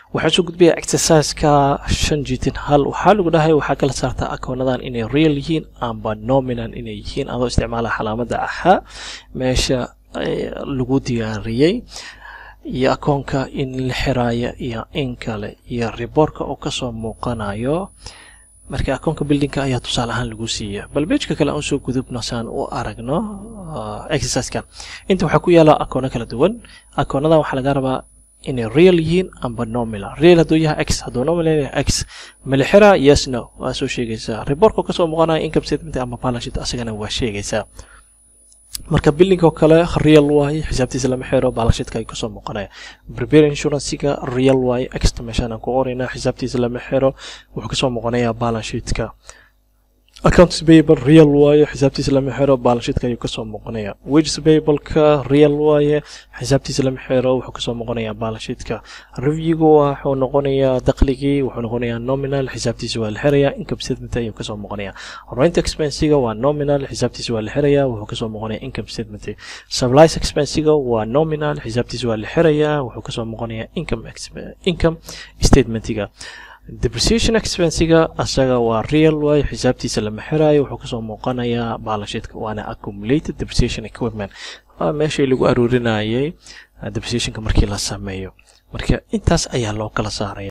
waxaan soo gudbaya exerciseka shan jitin hal waxaa lagu dhahay waxaa kala saartaa akoonadan inay real yihiin amba nominal inay yihiin adoo isticmaala calaamada ahaa meesha lagu diyaariyey iyo akoonka in la xiraayo iyo in kale iyo riboorka oo kasoo muuqanayo marka akoonka buildingka ayaa tusaale ahaan lagu siiya bal bejka kale aan soo gudubno saan u aragno exerciskan inta waxaa ku yaala akoono kala duwan akoonadan waxaa laga rabaa inay real yihiin amba nominal real hadduu yahay x hadduu nominal yahay x malixira yes no waa soo sheegaysaa reportka kasoo muuqanaya income statement ama balance sheet asagana waa sheegaysaa marka billing oo kale real waaye xisaabtiisa lama xiro balansheetka ay kasoo muuqanaya prepare insurancega real waaye extra meeshaan aan ku qoraynaa xisaabtiisa lama xiro wuxuu kasoo muuqanayaa balansheetka accounts payable real waaye xisaabtiisa lama xiro balansheetka ayuu kasoo muuqanaya wages payableka real waaye xisaabtiisa lama xiro wuxuu kasoo muuqanayaa balansheetka reviewgu wuxuu noqonayaa dakhligii wuxuu noqonayaa nominal xisaabtiisa waa la xirayaa income statement ayuu kasoo muuqanayaa rent expensiga waa nominal xisaabtiisa waa la xirayaa wuxuu kasoo muuqanayaa income statement supplies expensiga waa nominal xisaabtiisa waa la xirayaa wuxuu kasoo muuqanayaa income income statementiga depreciation expensiga asaga waa real waaye xisaabtiisa lama xiraayo wuxuu kasoo muuqanayaa balansheetka waana accumulated depreciation equipment waa meeshii lagu aruurinayay depreciationka markii la sameeyo marka intaas ayaa loo kala saaraya